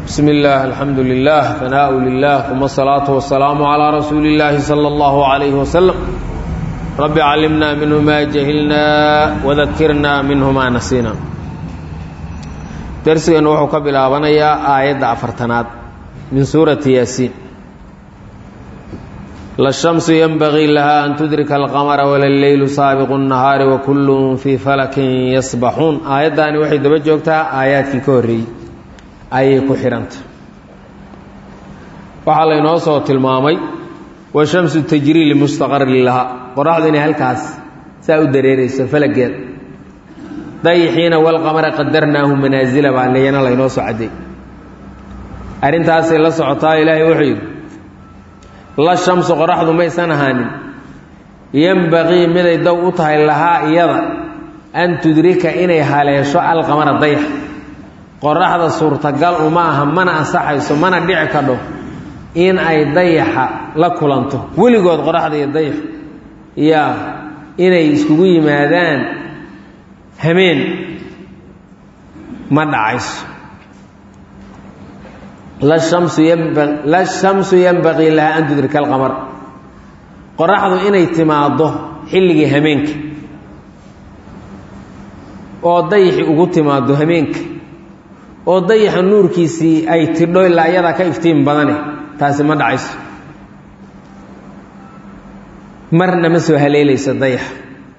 بسم الله الحمد لله ثناء لله ثم الصلاة والسلام على رسول الله صلى الله عليه وسلم رب علمنا منه ما جهلنا وذكرنا منه ما نسينا درسنا وحو كبلابنيا آية أفرتنات من سورة ياسين لا الشمس ينبغي لها أن تدرك القمر ولا الليل سابق النهار وكل في فلك يسبحون آية داني وحي دبجوكتها آيات كوري ayay ku xidhanta waxaa laynoo soo tilmaamay washamsu tajrii limustaqarin lahaa qoraxdu inay halkaas saa u dareerayso falageed dayixiina walqamara qadarnaahu manaasila baa leyana laynoo soo cadday arrintaasay la socotaa ilaahay wuxuu yidhi la shamsu qoraxdu maysan ahaanin yembaqii miday dow u tahay lahaa iyada an tudrika inay haleesho alqamara dayax qoraxda suurtagal uma aha mana ansaxayso mana dhici kadho in ay dayaxa la kulanto weligood qoraxda iyo dayax yaa inay iskugu yimaadaan hameen ma dhacayso la shamsu yanbaqii lahaa an tudrika alqamar qoraxdu inay timaaddo xilligii hameenka oo dayaxi ugu timaaddo hameenka oo dayaxa nuurkiisii ay tidho ilaa iyadaa ka iftiin badane taasi ma dhacayso marna ma soo haleelayso dayaxa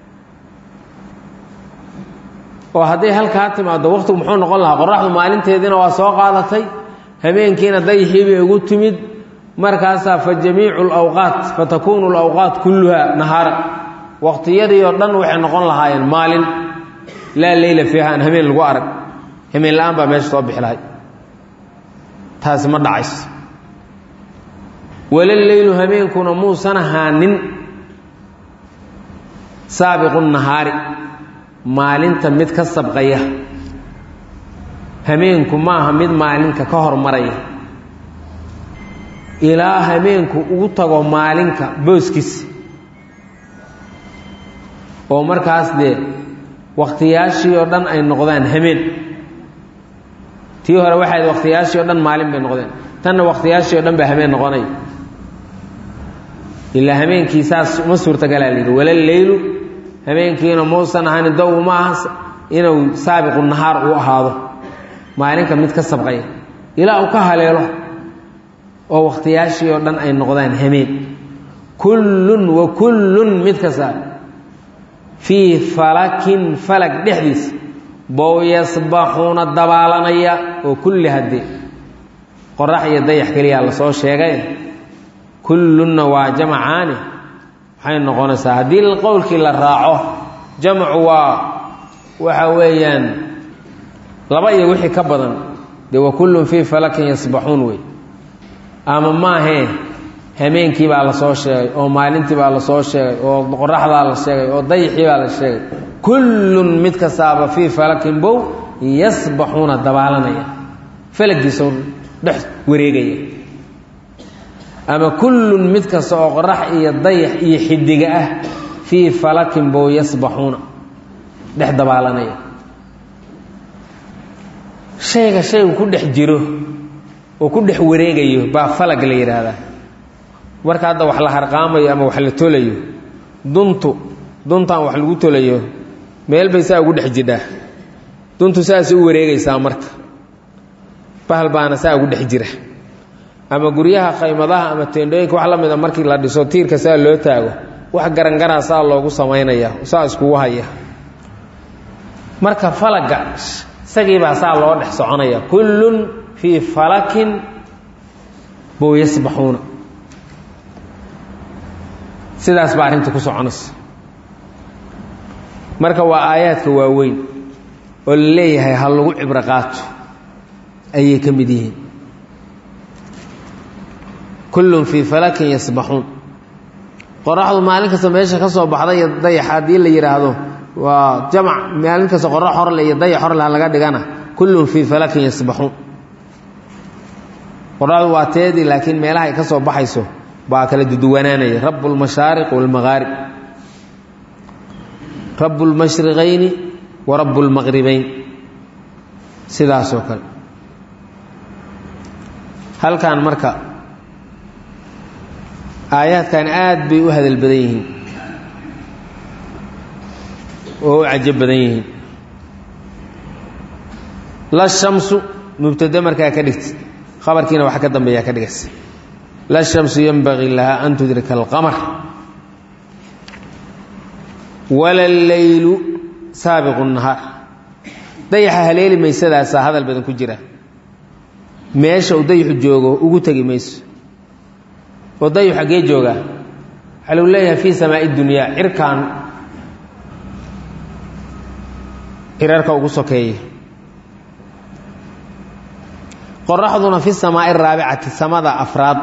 oo hadday halkaa timaaddo wakhtigu muxuu noqon lahaa qoraxdu maalinteediina waa soo qaadatay habeenkiina dayaxii bay ugu timid markaasaa fa jamiicu lawqaat fa takuunu lawqaat kulluha nahaara waqtiyadii oo dhan waxay noqon lahaayeen maalin laa leyla fiiha aan habeen lagu arag hameen la-aan baa meesha soo bixi lahay taasi ma dhacayso walaleylu hameenkuna muusan ahaanin saabiqu nahaari maalinta mid ka sabqaya hameenku maaha mid maalinka ka hormaraya ilaa hameenku ugu tago maalinka booskiisa oo markaas dee wakhtiyaashii oo dhan ay noqdaan hameen tii hore waxayd wakhtiyaashii o dhan maalin bay noqdeen tanna wakhtiyaashii o dhan baa hameen noqonaya ilaa hameenkii saas uma suurtagalaa la yidhi walaleylu hameenkiina muusan ahanin dow uma aha inuu saabiqu nahaar uu ahaado maalinka mid ka sabqaya ilaa uu ka haleelo oo wakhtiyaashii oo dhan ay noqdaan hameen kullun wa kullun mid kasta fii falakin falag dhexdiisa bow yasbaxuuna dabaalanaya oo kulli haddee qorax iyo dayax keliyaa lasoo sheegay kullunna waa jamacaani waxay noqonaysaa haddii qowlkii la raaco jamcu waa waxa weeyaan laba iyo wixii ka badan dee wa kullun fii falakin yasbaxuun wey ama maahee hameenkii baa lasoo sheegay oo maalintii baa lasoo sheegay oo qoraxdaa la sheegay oo dayaxii baa la sheegay kullun mid kastaaba fii falakin bow yasbaxuuna dabaalanaya falagiisoo dhex wareegaya ama kullun mid kasta oo qorax iyo dayax iyo xidiga ah fii falakin bow yasbaxuuna dhex dabaalanaya shayga shaygu ku dhex jiro oo ku dhex wareegayo baa falag la yidhaahdaa marka hadda wax la harqaamayo ama wax la tolayo duntu duntan wax lagu tolayo meel bay saa ugu dhex jidhaa duntu saasay u wareegaysaa marka bahal baana saa ugu dhex jira ama guryaha khaymadaha ama teendhooyinka wax la mida markii la dhiso tiirka saa loo taago wax garangaraa saa loogu samaynaya saa iskugu haya marka falaga isagiibaa saa loo dhex soconaya kullun fii falakin bow yasbaxuuna sidaas baa arrinta ku soconaysa marka waa aayaadka waaweyn oo la leeyahay ha lagu cibro qaato ayay ka mid yihiin kullun fii falakin yasbaxuun qoraxdu maalin kasta meesha ka soo baxda iyo dayax haddii la yidhaahdo waa jamac maalin kasta qorax horle iyo dayax horle ha laga dhigana kullun fii falakin yasbaxuun qoraxdu waa teedii laakiin meelaha ay ka soo baxayso baa kala duduwanaanaya rabu lmashaariq wاlmagaarib rabu اlmashriqayni wa rabu اlmaqribayn sidaasoo kale halkan marka aayaadkan aad bay u hadal badan yihiin oo u cajab badan yihiin la shamsu mubtade markaa ka dhigta khabarkiina waxa ka dambeeyaa ka dhigaysa la shamsu yanbagii lahaa an tudrika alqamar wala leylu saabiqu nahaar dayaxa haleeli maysadaasaa hadal badan ku jira meesha uu dayaxu joogo ugu tegi mayso oo dayaxu xaggee joogaa waxaa lagu leeyahay fii samaa'i dunyaa cirkaan cirarka ugu sokeeya qoraxduna fi samaa'i araabicati samada afraad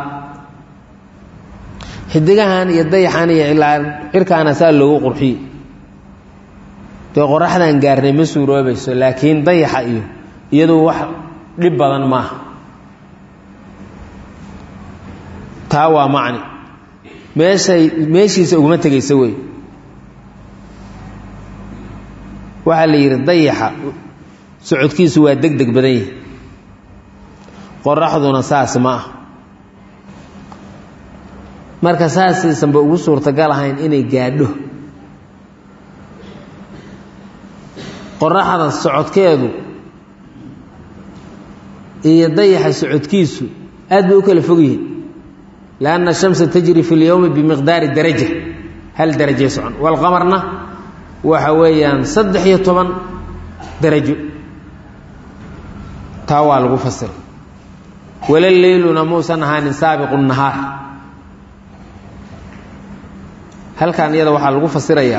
xidigahan iyo dayaxan iyo cirkaana saa loogu qurxiye dee qoraxdan gaarnay ma suuroobayso laakiin dayaxa iyo iyadu wax dhib badan maaha taa waa macni meeshay meeshiisa uguma tegaysa wey waxaa la yidhi dayaxa socodkiisu waa deg deg badan yahi qoraxduna saas ma ah marka saasaysanba ugu suurtagal ahayn inay gaadho qoraxda socodkeedu iyo dayaxa socodkiisu aad bay u kala fog yihiin lianna ashamsa tajri fi اlyowmi bimiqdaari daraja hal darajay socon walqamarna waxa weeyaan saddex iyo toban darajo taa waa lagu fasiray wala leyluna muusan ahaanin saabiqu nahaar halkan iyada waxaa lagu fasirayaa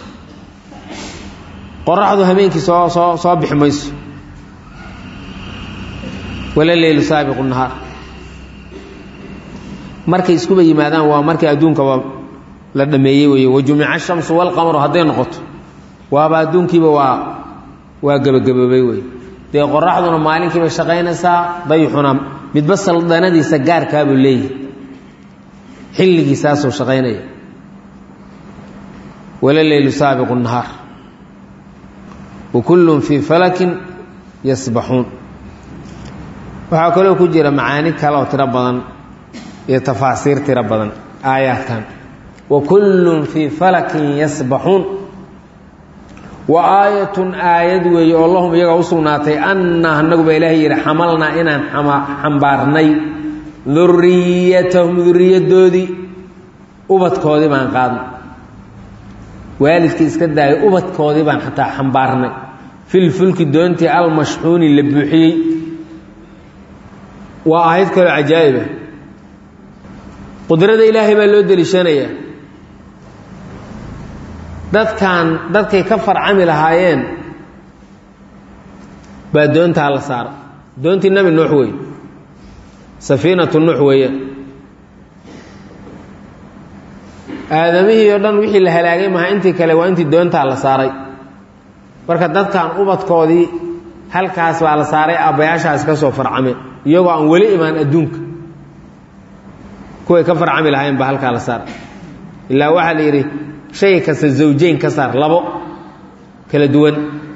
qoraxdu habeenkii soo soo soo bixi mayso wala leylu saabiqu nahaar markay iskuba yimaadaan waa markii adduunkaba la dhameeyey weeye wajumica ashamsu walqamaru hadday noqoto waaba adduunkiiba waa waa gebagaboobay wey dee qoraxduna maalinkiibay shaqaynaysaa dayixuna midba saldanadiisa gaarkaabuu leeyahy xilligiisaasuu shaqaynaya wala leylu saabiqu nahaar wa kullun fii falakin yasbaxuun waxaa kaloo ku jira macaani kale oo tiro badan iyo tafaasiir tiro badan aayaadkan wa kullun fii falakin yasbaxuun wa aayatun aayad weeye oo lahum iyaga u sugnaatay anna anaguba ilaahay yidhi xamalnaa inaan xambaarnay duriyatahum duriyaddoodii ubadkoodii baan qaadnay waalidkii iska daayay ubadkoodii baan xataa xambaarnay filfulki doontii almashxuuni la buuxiyey waa ahayd kaloo cajaa'iba qudrada ilaahay baa loo deliishanayaa dadkan dadkay ka farcami lahaayeen baa doontaa la saara doontii nebi nuux wey safiinatu nuux weeyaan aadamihii oo dhan wixii la halaagay maha intii kale waa intii doontaa la saaray marka dadkan ubadkoodii halkaas baa la saaray aabbayaashaas ka soo farcame iyagoo aan weli imaan adduunka kuway ka farcami lahaayeen baa halkaa la saaray ilaa waxaa la yidhi shay kasta zawjeyn ka saar labo kala duwan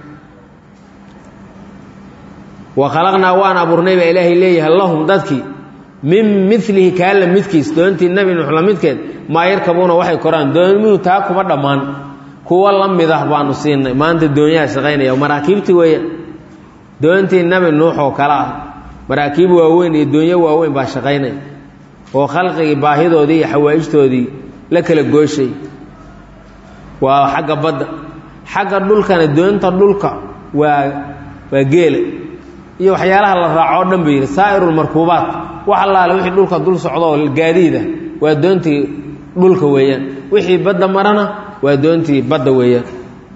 wa khalaqnaa waan abuurnay baa ilaahay leeyahay lahum dadkii min milihi kaa la midkiis doontii nebi nuux la midkeed maa yarkabuuna waxay koraan doonmuhu taa kuma dhammaan kuwa la mid ah baanu siinay maanta doonyaha shaqaynaya maraakiibtii weeyaan doontii nebi nuux oo kale ah maraakiib waaweyn iyo doonyo waaweyn baa shaqaynaya oo khalqigii baahidoodii iyo xawaa'ijtoodii la kala gooshay waa xagga badda xagga dhulkana doonta dhulka waa waa geela iyo waxyaalaha la raaco o dhan ba yidhi saa'irulmarkuubaat wax allaale wixii dhulka dul socdo oo gaadiida waa doontii dhulka weeyaan wixii badda marana waa doontii badda weeyaan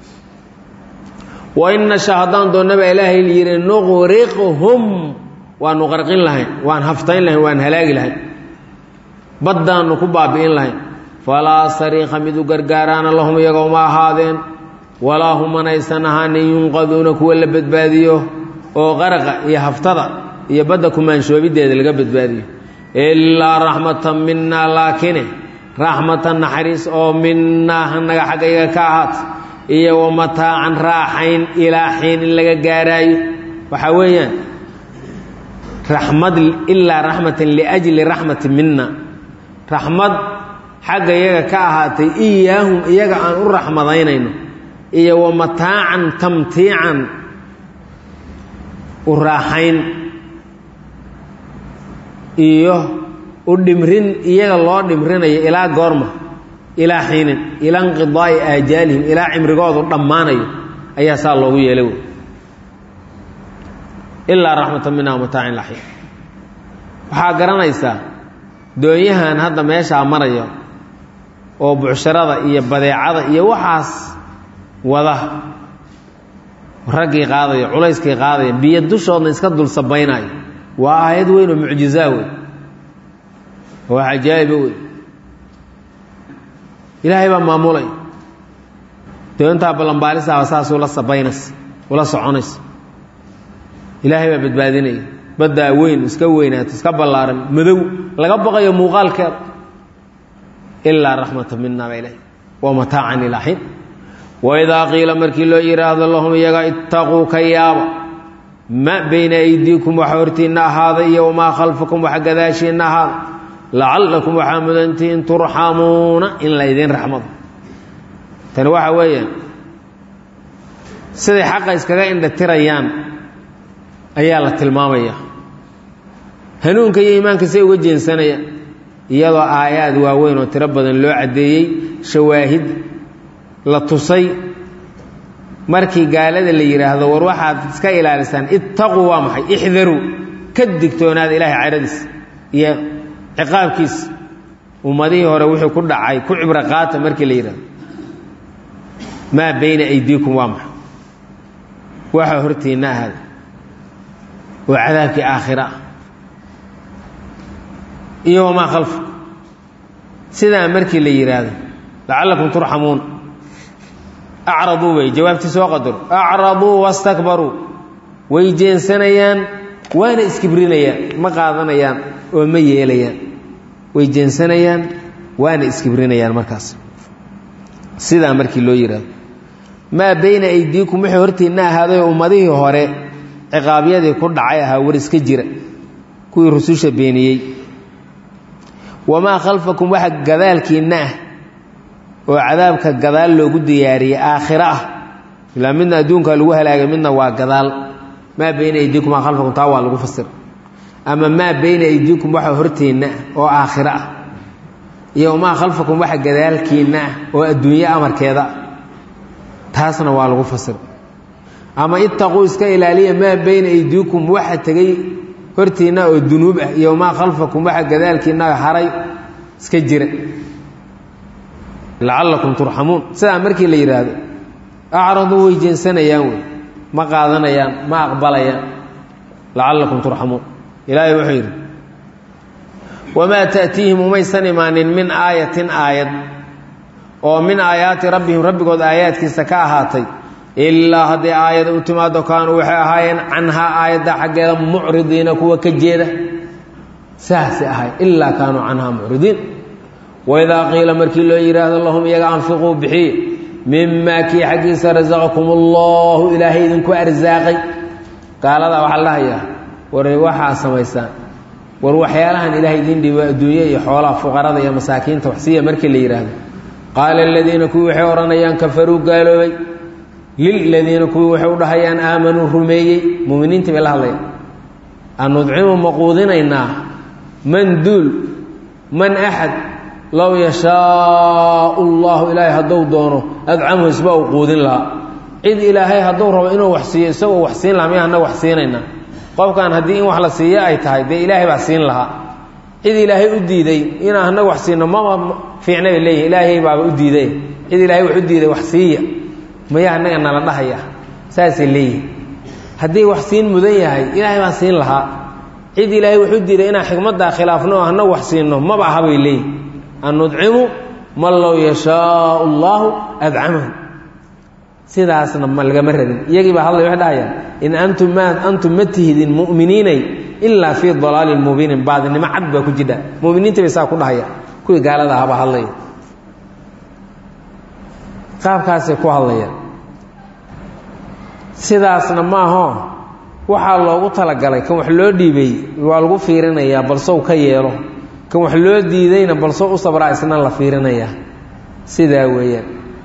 wa in nasha haddaan doonnaba ilaahay yidhi nuqriqhum waanu qarqin lahayn waan haftayn lahayn waan halaagi lahayn baddaannu ku baabi'in lahayn falaa sariika mid u gargaaraana lahum iyaga uma ahaadeen walaa hum manaysan ahaanin yunqaduuna kuwa la badbaadiyo oo qaraqa iyo haftada iyo badda kumaanshoobiddeeda laga badbaadiyo ilaa raxmatan minaa laakine raxmatan naxariis oo minaa hanaga xaggayaga ka ahaat iyo wa mataacan raaxayn ilaa xiin in laga gaaraayo waxaa weeyaan raxmad ilaa raxmatan liajli raxmati mina raxmad xagga iyaga ka ahaatay iyaahum iyaga aan u raxmadaynayno iyo wa mataacan tamtiican u raaxayn iyo u dhimrin iyaga loo dhimrinayo ilaa goorma ilaa xiinin ilaa inqidaa'i aajaalihim ilaa cimrigoodu dhammaanayo ayaa saa loogu yeelay wey ilaa raxmatan mina wamataacin laxiin waxaa garanaysaa doonyahan hadda meeshaa maraya oo bucsharada iyo badeecada iyo waxaas wada raggii qaadaya culayskii qaadaya biyo dushoodna iska dul sabaynayo waa aayad weyn oo mucjizaa wey waa cajaa'iba wey ilaahay baa maamulay doontaa ballanbaalisaaba saas ula sabaynaysa ula soconaysa ilaahay baa badbaadinaya baddaa weyn iska weynaato iska ballaaran madow laga baqayo muuqaalkeeda ilaa raxmata mina ba ilahy wa mataacan ilaa xiin waidaa qiila markii loo yidhaahdo lahum iyaga ittaquu ka yaaba ma bayna aydiikum waxa hortiinna ahaaday iyo wamaa khalfakum waxa gadaashiinna ahaada lacallakum waxaa mudantihiin turxamuuna in la ydin raxmado tani waxa weeyaan siday xaqa iskaga indhatirayaan ayaa la tilmaamaya hanuunka iyo iimaanka say uga jeensanayaan iyadoo aayaad waaweyn oo tiro badan loo caddeeyey shawaahid la tusay markii gaalada la yidhaahdo war waxaad iska ilaalisaan ittaquu waa maxay ixdaruu ka digtoonaada ilaahay cadhadiisa iyo ciqaabkiisa ummadihii hore wixii ku dhacay ku cibro qaata markii la yidhahdo maa bayna aydiikum waa maxay waxaa hortiinna ahaada oo cadaabkii aakhira ah iyo wamaa khalfa sidaa markii la yidhaahdo lacallakum turxamuun acraduu wey jawaabtii soo qadaro acraduu wastakbaruu way jeensanayaan waana iskibrinayaan ma qaadanayaan oo ma yeelayaan way jeensanayaan waana iskibrinayaan markaas sidaa markii loo yidhaahdo maa bayna aydiikum wixii hortiinna ahaaday ummadihii hore ciqaabyadii ku dhacay ahaa war iska jira kuwii rususha beeniyey wamaa khalfakum waxa gadaalkiinna ah oo cadaabka gadaal loogu diyaariyey aakhiro ah ilaa midna adduunkaa lagu halaagay midna waa gadaal maa bayna aydiikum maa khalfakum taa waa lagu fasir ama maa bayna aydiikum waxa horteenna ah oo aakhiro ah iyo wamaa khalfakum waxa gadaalkiinna ah oo adduunye amarkeeda ah taasna waa lagu fasir ama ittaquu iska ilaaliya maa bayna aydiikum waxa tegey hortiinna oo dunuub ah iyo wamaa khalfakum waxa gadaalkiinna haray iska jira lacallakum turxamuun sidaa markii la yidhaahdo acraduu way jeensanayaan wey ma qaadanayaan ma aqbalayaan lacallakum turxamuun ilaahay wuxuu yidhi wamaa ta'tiihim umaysan imaanin min aayatin aayad oo min aayaati rabbihim rabbigood aayaadkiisa ka ahaatay ilaa hadday aayada u timaado kaanuu waxay ahaayeen canhaa aayadda xaggeeda mucridiina kuwa ka jeeda saasay ahay ilaa kaanuu canhaa mucridiin waidaa qiila markii loo yidhaahdo lahum iyaga anfiquu bixiye mimaa kii xaggiisa rasaqakum allahu ilaahay idinku arsaaqay gaaladaa waxaa la dhahayaa war waxaa samaysaan war waxyaalahan ilaahay idin dhiibo adduunye iyo xoolaha fuqarada iyo masaakiinta waxsiiya markii la yidhaahdo qaala aladiina kuwii waxay odhanayaan kafaruu gaaloobay liladiina kuwii waxay u dhahayaan aamanuu rumeeyey muminiintii bay la hadlayaan anudcimu ma quudinaynaa man duul man axad low yashaau llahu ilaahay hadduu doono adcamhu isba u quudin lahaa cid ilaahay hadduu rabo inuu wax siiyo isagoo wax siin lahaa miya annaga wax siinaynaa qofkan haddii in wax la siiyo ay tahay dee ilaahay baa siin lahaa cid ilaahay u diiday inaan annaga wax siino mama fiicna bay leeyihin ilaahay baaba u diiday cid ilaahay wax u diiday wax siiya maya annaga nala dhahaya saasay leeyihin haddii wax siin mudan yahay ilaahay baan siin lahaa cid ilaahay wax u diiday inaan xikmaddaa khilaafno oo annaga wax siino maba aha bay leeyihin an nudcimu man low yashaau allaahu adcamahu sidaasna ma lagama rabin iyagii baa hadlay waxay dhahayaan in antum ma antum ma tihidin mu'miniinay ilaa fii dalaalin mubiinin baadinimo cad baa ku jidha muminiintii bay saa ku dhahaya kuwii gaalada ahabaa hadlaya qaabkaasay ku hadlayaan sidaasna maaho waxaa loogu talagalay kan wax loo dhiibay waa lagu fiirinayaa balsow ka yeelo kan wax loo diidayna balsow u sabraa isna la fiirinayaa sidaa weeyaan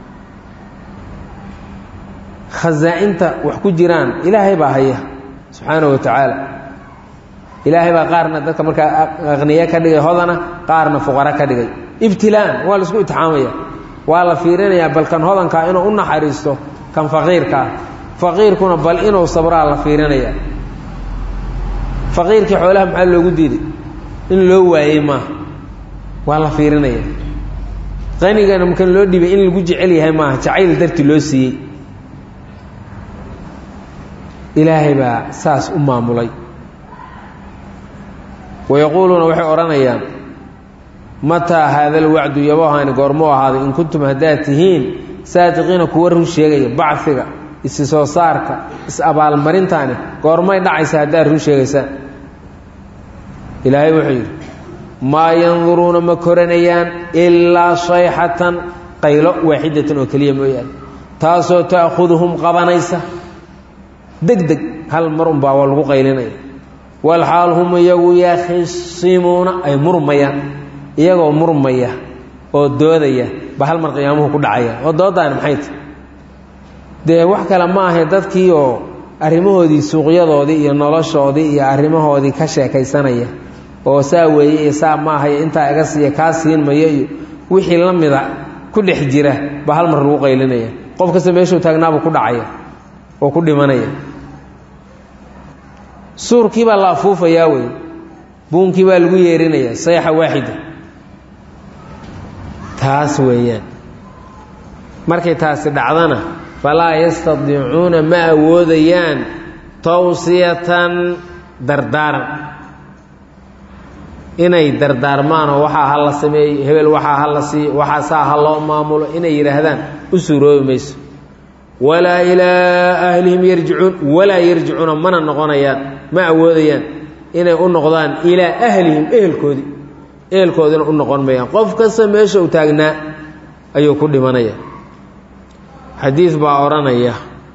khasaa-inta wax ku jiraan ilaahay baa haya subxaana wa tacaala ilaahay baa qaarna dadka markaa aqniye ka dhigay hodana qaarna fuqaro ka dhigay ibtilaan waa laisku itixaamaya waa la fiirinayaa bal kan hodankaa inuu u naxariisto kan faqiirkaa faqiirkuna bal inuu sabraa la fiirinaya faqiirkii xoolaha maxaa loogu diiday in loo waayey maaha waa la fiirinaya qanigana makan loo dhibay in lagu jecel yahay maaha jacayl darti loo siiyey ilaahay baa saas u maamulay wayaquuluuna waxay odhanayaan mataa haada alwacdu yabohaani goormuu ahaaday in kuntum haddaad tihiin saadiqiina kuwa run sheegaya bacfiga isi soo saarka is-abaalmarintaani goormay dhacaysa haddaad run sheegaysaan ilaahay wuxuu yidhi maa yanduruuna ma koranayaan ilaa shayxatan qaylo waaxidatan oo keliya mooyaane taasoo ta'khuduhum qabanaysa deg deg hal mar unbaa waa lagu qaylinaya walxaal hum iyagu yakhisimuuna ay murmayaan iyagoo murmaya oo doodaya ba hal mar qiyaamuhu ku dhacaya oo doodaani maxay tahy dee wax kale ma ahe dadkii oo arrimahoodii suuqyadoodii iyo noloshoodii iyo arrimahoodii ka sheekaysanaya oo saa weeye iyo saa ma ahayo intaa iga siiya kaa siin mayo iyo wixii la mida ku dhex jira ba hal mar lagu qaylinaya qof kasta meeshuu taagnaabuu ku dhacaya oo ku dhimanaya suurkii baa la afuufayaa wey buunkii baa lagu yeerinaya sayxa waaxida taas weeyaan markay taasi dhacdana falaa yastadiicuuna ma awoodayaan tawsiyatan dardaaran inay dardaarmaanoo waxaa ha la sameeyo hebel waxaa ha la siiyo waxaa saa ha loo maamulo inay yidhaahdaan u suuroobi mayso walaa ilaa ahlihim yarjicuun walaa yarjicuuna mana noqonayaan ma awoodayaan inay u noqdaan ilaa ahlihim ehelkoodii ehelkoodina u noqon mayaan qof kasta meesha u taagnaa ayuu ku dhimanaya xadiid baa odhanaya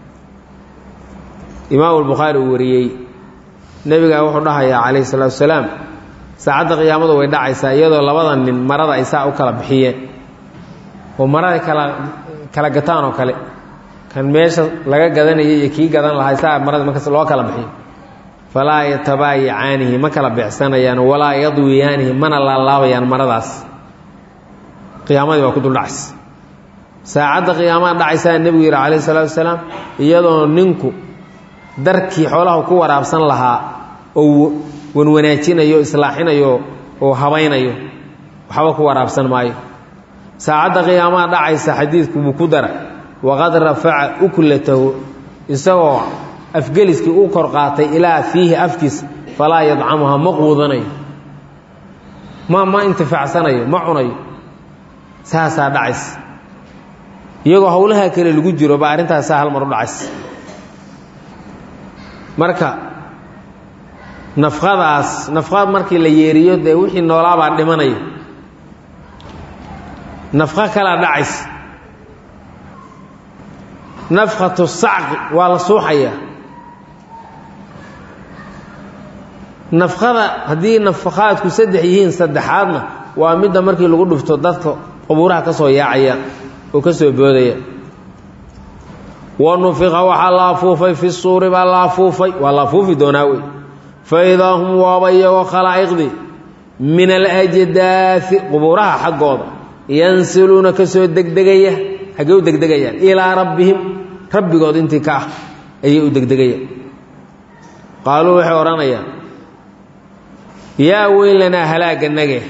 imaamu albukhaari uu wariyey nebigaa wuxuu dhahayaa calayhi salaatu wasalaam saacadda qiyaamadu way dhacaysaa iyadoo labada nin marada ay saa u kala bixiyeen oo maraday kala kala gataan oo kale kan meesha laga gadanayay iyo kii gadan lahay saa marada markas loo kala bixiyo falaa yatabaayacaanihi ma kala beecsanayaan walaa yadwiyaanihi mana laalaabayaan maradaas qiyaamadii waa ku duldhacaysa saacadda qiyaamada dhacaysaa nebigu yidhi calayhi salaatu wasalaam iyadoo ninku darkii xoolaha ku waraabsan lahaa oo wanwanaajinayo islaaxinayo oo habaynayo waxba ku waraabsan maayo saacadda qiyaamada dhacaysa xadiidku buu ku dara waqad rafaca uklatahu isagoo afgeliskii u kor qaatay ilaa fiihi afkiisa falaa yadcamuha ma quudanayo ma ma intifaacsanayo ma cunayo saasaa dhacaysa iyagoo howlaha kale lagu jiro ba arrintaasaa hal mar u dhacaysa marka nafqadaas nafqad markii la yeeriyo dee wixii noolaabaa dhimanaya nafqo kalaa dhacaysa nafkhatu sacqi waa la suuxayaa nafqada haddii nafaqaadku saddex yihiin saddexaadna waa midda markii lagu dhufto dadka qubuuraha ka soo yaacaya oo ka soo boodaya wa nufiqa waxaa la afuufay fi suuri baa la afuufay waa la afuufi doonaa wey fa idaa hum waaba iyagoo khalaa'iqdii min alajdaai qubuuraha xaggooda yansiluuna ka soo degdegaya xaggee u degdegayaan ilaa rabbihim rabbigood intii ka ah ayay u degdegayaan qaaluu waxay odhanayaan yaa weylanaa halaaganage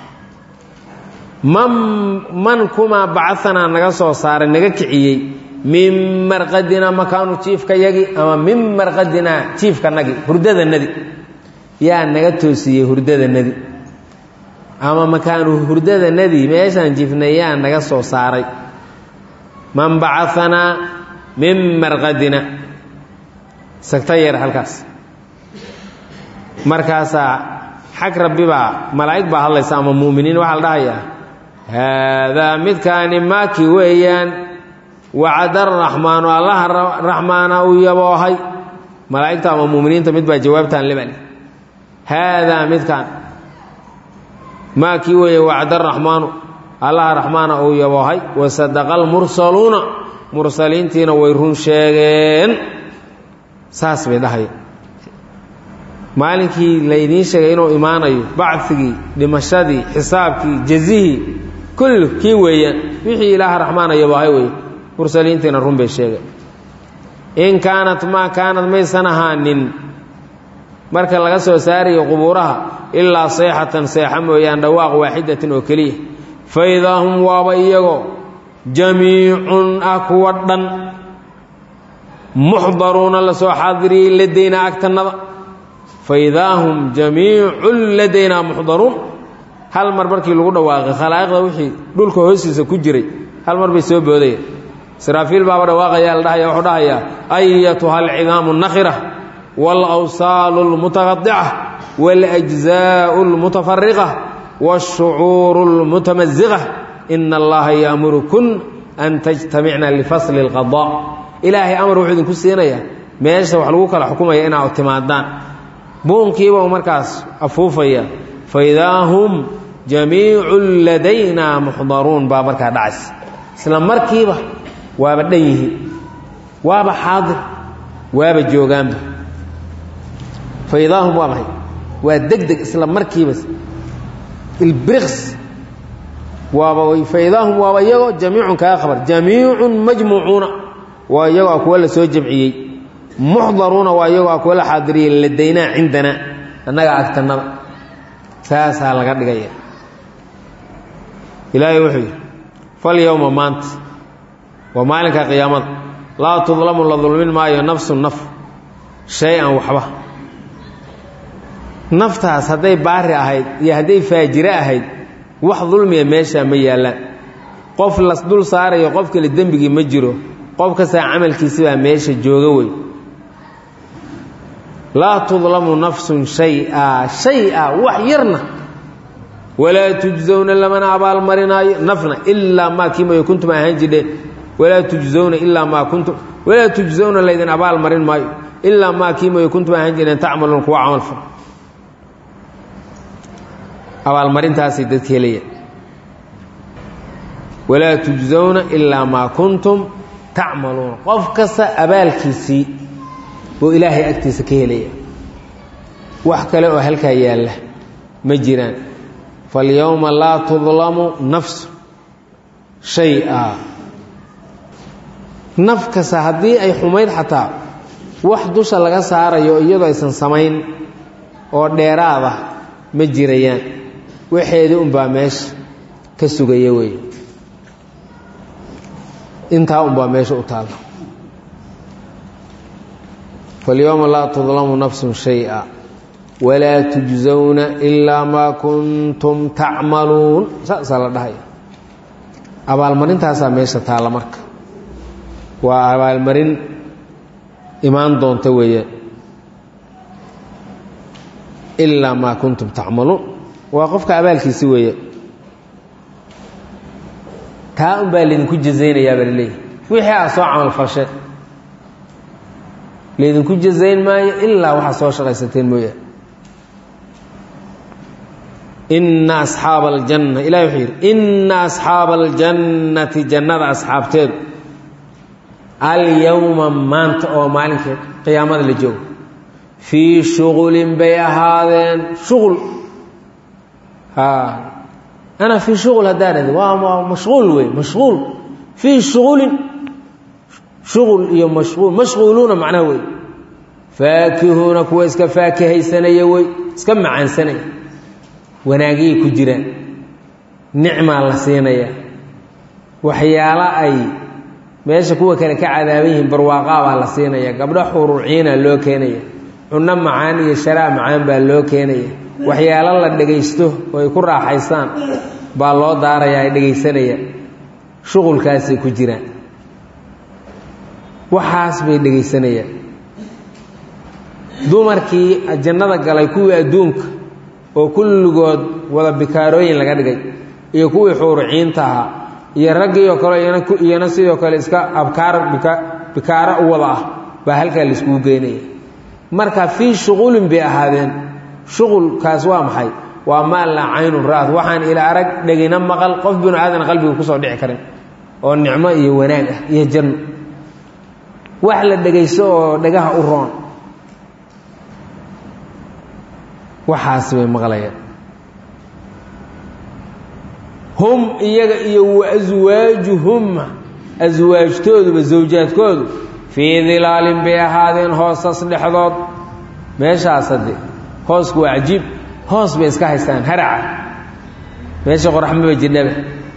man man kumaa bacaanaa naga soo saaray naga kiciyey min marqadinaa makaanu jiifkayagi ama min marqadinaa jiifkanagi hurdadanadi yaa naga toosiyey hurdadanadi ama makaanu hurdadanadi meeshaan jiifnay yaa naga soo saaray man bacaanaa min marqadina sagta yeer halkaas markaasaa xag rabbi baa malaa'ig baa hadlaysa ama mu'miniin waxaa la dhahayaa haadaa midkaani maaki weeyaan wacada araxmaanu allaha raxmaana uu yaboohay malaa'igta ama muuminiinta mid baa jawaabtaan lebal haadaa midkaan maa kii weeye wacda raxmaanu allaha raxmaana uu yaboohay wasadaqa almursaluuna mursaliintiina way run sheegeen saas bay dhahaya maalinkii laydiin sheegay inuu imaanayo bacigii dhimashadii xisaabkii jazihii kullu kii weeyaan wixii ilaaha raxmaana yaboohay weeye mursaliintiina run bay sheegeen in kaanat maa kaanad maysan ahaanin marka laga soo saarayo qubuuraha ilaa sayxatan seexa mooyaan dhawaaq waaxidatin oo keliya fa idaa hum waaba iyagoo jamiicun ah kuwa dhan muxdaruuna la soo xaadiriyey ladaynaa agtannada fa idaa hum jamiicun ladaynaa muxdaruun hal mar markii lagu dhawaaqay khalaa'iqda wixii dhulka hoostiisa ku jiray hal mar bay soo boodaya israafiil baaba dhawaaqaya la dhahaya wuxuu dhahayaa ayatuha alcidaamu nakhira waalawsaalu almutaqadica waaljzaa'u almutafariqa waashucuuru almutamasiqa ina allaha yaamurukun an tajtamicna lifasli اlqadaa ilaahay amar wuxuu idinku siinayaa meesha wax lagu kala xukumaya inaad timaadaan buunkiiba u markaas afuufaya faidaa hum jamiicu ladaynaa muxdaruun baa markaa dhacaysa isla markiiba waaba dhan yihiin waaba xaadir waaba joogaanba faidaa hum waa maxay waa deg deg isla markiiba ilbriks waaba faidaa hum waaba iyagoo jamiicun kaga khabar jamiicun majmuucuuna waa iyagoo a kuwa la soo jamciyey muxdaruuna waa iyagoo a kuwa la xaadiriyey ladaynaa cindanaa annaga agtannada saasaa laga dhigaya ilaahay wuxuu yidhi falyowma maanta waa maalinka qiyaamada laa tudlamu la dulmin maayo nafsu naf shay-an waxba naftaas hadday baari ahayd iyo hadday faajire ahayd wax dulmiya meeshaa ma yaallaan qof las dul saarayo qof kale dembigii ma jiro qof kastaa camalkiisi baa meesha jooga wey laa tudlamu nafsun shay-a shay-a wax yarna walaa tujzowna lamana abaalmarinaayo nafna ilaa maa kiimayo kuntum ahaan jidheen walaa tujzowna ilaa maa kuntum walaa tujzowna laydin abaal marin maayo ilaa maa kiimayo kuntum ahaan jireen tacmaluun kuwa camal fal abaalmarintaasay dadka helayaan walaa tujzowna ilaa maa kuntum tacmaluuna qof kasta abaalkiisii buu ilaahay agtiisa ka helaya wax kale oo halkaa yaalla ma jiraan falyowma laa tudlamu nafsu shay-a naf kasta haddii ay xumayd xataa wax dusha laga saarayo iyadoo aysan samayn oo dheeraada ma jirayaan waxeedii unbaa meesha ka sugaya wey intaa unbaa meesha u taalla falyowma laa tudlamu nafsun shay-a walaa tujzowna ilaa maa kuntum tacmaluun saasaa la dhahaya abaalmarintaasaa meesha taalla marka waa abaalmarin imaan doonta weeyaan ilaa maa kuntum tacmaluun waa qofka abaalkiisi weeyaan taa un baa laydinku jazaynayaa baa laleeyahy wixii aad soo camal falsheen laydinku jazayn maayo ilaa waxaad soo shaqaysateen mooyaane ina asxaaba aljanna ilahi wuxuu yidhi ina asxaaba aljannati jannada asxaabteedu alyowma maanta oo maalinkeed qiyaamada la joogo fii shuqulin bay ahaadeen shuqul ana fii shuqul haddaa dhahdi waa waa mashquul wey mashquul fii shuqulin shuqul iyo mashquul mashquuluuna macnaha wey faakihuuna kuwa iska faakihaysanaya wey iska macaansanaya wanaagiyay ku jiraan nicmaa la siinaya waxyaalo ay meesha kuwa kale ka cadaaban yihiin barwaaqaa baa la siinaya gabdho xuruuciina loo keenaya cunno macaan iyo sharaa macaan baa loo keenaya waxyaalo la dhegaysto oo ay ku raaxaystaan baa loo daaraya ay dhegaysanayaan shuqulkaasay ku jiraan waxaas bay dhegaysanayaan dumarkii jannada galay kuwii adduunka oo kulligood wada bikaarooyin laga dhigay iyo kuwii xuuruciinta ahaa iyo raggii oo kale iyana sidoo kale iska abkaar bikaaro u wada ah baa halkaa laiskugu geynaya marka fii shuqulin bay ahaadeen shuqulkaas waa maxay waa maa laa caynun ra'ad waxaan ila arag dhegina maqal qof binu aadan qalbiga kusoo dhici karin oo nicmo iyo wanaag ah iyo janno wax la dhegaysto oo dhagaha u roon waxaas bay maqlayaan hum iyaga iyo wa aswaajuhumma aswaajtooduba zawjaadkoodu fii dilaalin bay ahaadeen hoosas dhexdood meeshaas hadde hoosku waa cajiib hoos bay iska haystaan haraca meesha qoraxmaba jidhaba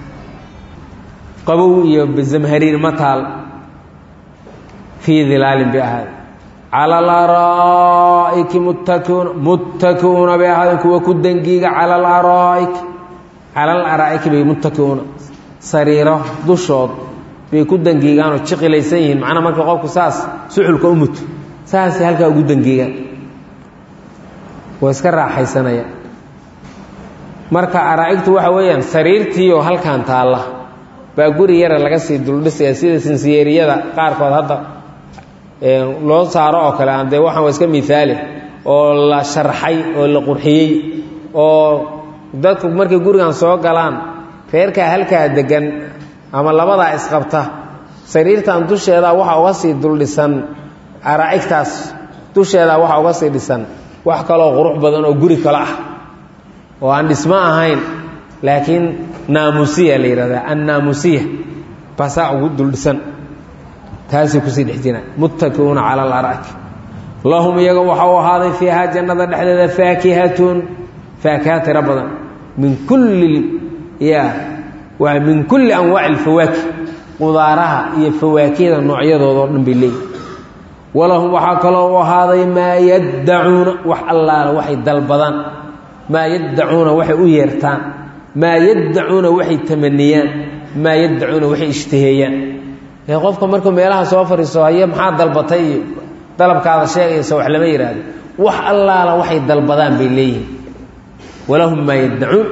qabow iyo zamhariir ma taal fii dilaalin bay ahaadeen cala alaraa'iki muttakiuuna muttakiuuna bay ahaadeen kuwa ku dangiiga cala alaraa'ik cala alaraa'iki bay muttakiuuna sariiro dushood bay ku dangiigaanoo jiqilaysan yihiin macnaa marka qofku saas suxulka u muto saasay halkaa ugu dangiigaan waa iska raaxaysanaya marka araa'igtu waxa weeyaan sariirtiioo halkan taalla baa guri yara laga sii duldhisaya sida sinsiyeeriyada qaarkood hadda loo saaro oo kale aan dee waxaan waa iska miaali oo la sharxay oo la qurxiyey oo dadku markay gurigan soo galaan reerkaa halkaa degan ama labadaa isqabta sariirtan dusheedaa waxa uga sii duldhisan araa'igtaas dusheedaa waxa uga sii dhisan wax kaloo qurux badan oo guri kale ah oo aan dhismo ahayn laakiin naamusiya la yidhahdaa annaamusiya basaa ugu duldhisan taasay kusii dhex jiraan muttakiuuna cala alara'ik lahum iyaga waxa u ahaaday fiihaa jannada dhexdeeda faakihatun faakiha tiro badan min kulli ya waa min kulli anwaaci alfawaakih qudaaraha iyo fawaakihda noocyadooda oo dhan bay leeyihin walahum waxaa kaloo u ahaaday maa yaddacuuna wax allaala waxay dalbadaan maa yaddacuuna waxay u yeertaan maa yaddacuuna waxay tamaniyaan maa yaddacuuna waxay ishtaheeyaan ee qofka markuu meelaha soo fariiso haye maxaa dalbatay iyo dalabkaada sheegaysa wax lama yidhaahdo wax allaala waxay dalbadaan bay leeyihin walahum maa yaddacuun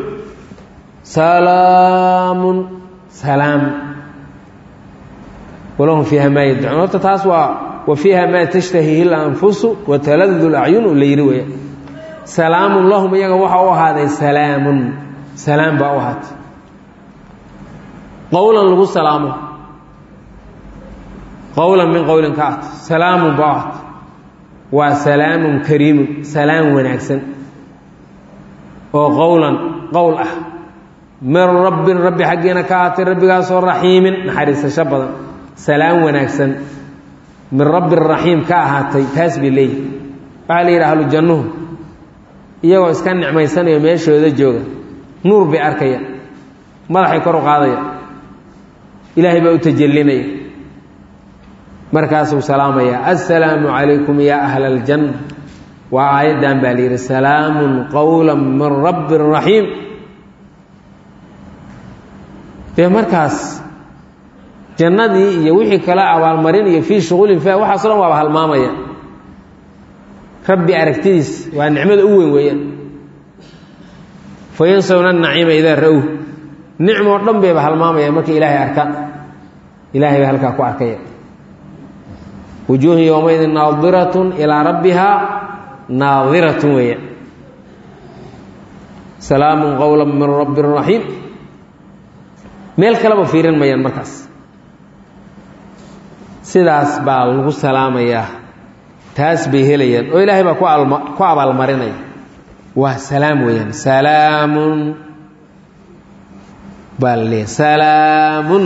salaamun salaam walahum fiiha maa yaddacuun horta taas waa wa fiiha maa tashtahihi lanfusu wa taladdu lacyunu la yidhi weya salaamun lahum iyaga waxa u ahaaday salaamun salaam baa u ahaatay qowlan lagu salaamo qowlan min qowlin ka ahta salaamun baa u ahaatay waa salaamun kariimun salaam wanaagsan oo qowlan qowl ah min rabbin rabbi xaggiina ka ahaatay rabbigaasoo raxiimin naxariisasho badan salaam wanaagsan min rabbi raxiim ka ahaatay taas bay leeyihi waxaa la yidhi ahlu jannuhu iyagoo iska nicmaysanayo meeshooda jooga nuur bay arkaya madaxay kor u qaadaya ilaahay baa u tajallinaya markaasuu salaamaya assalaamu calaykum yaa ahla aljanna waa aayaddan baa la yidhi salaamun qowla min rabbi raxiim dee markaas jannadii iyo wixii kale abaalmarin iyo fii shuqulin fa waxaaso dhan waaba halmaamaya rabbi aragtidiis waa nicmada u weyn weeyaan fayansawna naciima idaa ra-w nicmoo dhan bayba halmaamaya markay ilaahay arkaan ilaahay bay halkaa ku arkaya wujuuhun yowmaydin naadiratun ilaa rabbihaa naadiratun weeyaan salaamun qowla min rabbi raxiim meel kaleba fiirin mayaan markaas sidaas baa lagu salaamayaa taas bay helayaan oo ilaahay baa ku alma ku abaalmarinaya waa salaam weeyaan salaamun baa la leeyahy salaamun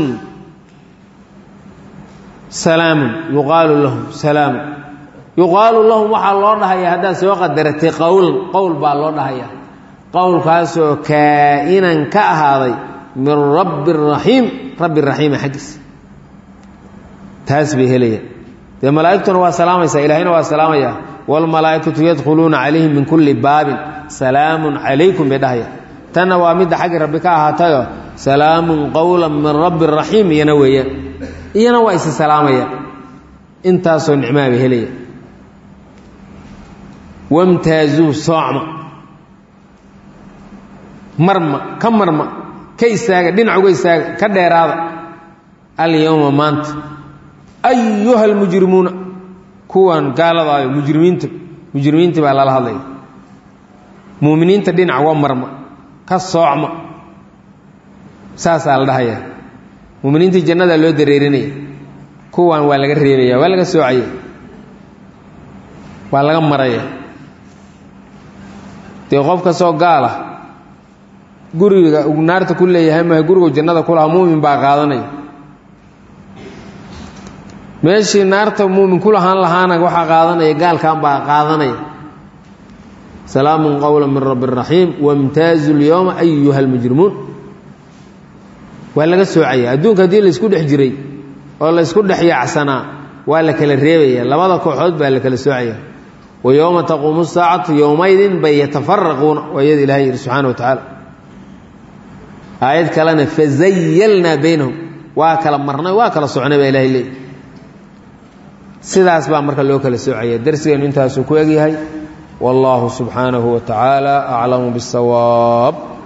salaamun yuqaalu lahum salaamun yuqaalu lahum waxaa loo dhahayaa haddaad soo qadaratay qowlan qowl baa loo dhahayaa qowlkaasoo kaa-inan ka ahaaday min rabbi raxiim rabbi raxiima xaggiisa taas bay helayaan dee malaa'igtuna waa salaamaysaa ilahayna waa salaamayaa waalmalaa'ikatu yadkhuluuna calayhim min kulli baabin salaamun calaykum bay dhahaya tanna waa midda xaggi rabbi ka ahaatayoo salaamun qowla min rabbi raxiim iyana weeyaan iyana waa isi salaamayaan intaasoo nicmaa bay helaya wamtaazuu soocma marma ka marma ka istaaga dhinac uga istaaga ka dheeraada alyowma maanta ayuha almujrimuuna kuwan gaaladaayo mujrimiinta mujrimiintii baa lala hadlaya muuminiinta dhinac uga marma ka soocma saasaa la dhahaya muuminiintii jannadaa loo dareerinaya kuwan waa laga reebaya waa laga soocaya waa laga maraya dee qof kastoo gaala guriga uu naarta ku leeyahay maha gurigu jannada ku lahaa muumin baa qaadanaya meeshii naarta muumin ku lahaan lahaana waxaa qaadanaya gaalkan baa qaadanaya salaamun qowla min rabbi raxiim wamtaazu lyowma ayuha almujrimuun waa laga soocaya adduunka haddii laysku dhex jiray oo laysku dhex yaacsanaa waa la kala reebaya labada kooxood baa la kala soocaya wa yowma taquumu saacatu yowmaydin bay yatafaraquuna waa iyada ilahay yidhi subxana wa tacaala aayad kalena fazayalnaa baynahum waa kala marnay waa kala socnay baa ilahay leey sidaas baa marka loo kala soocaya darsigeenu intaasuu ku egyahay wallahu subxaanahu wa tacaala aclamu biاsawaab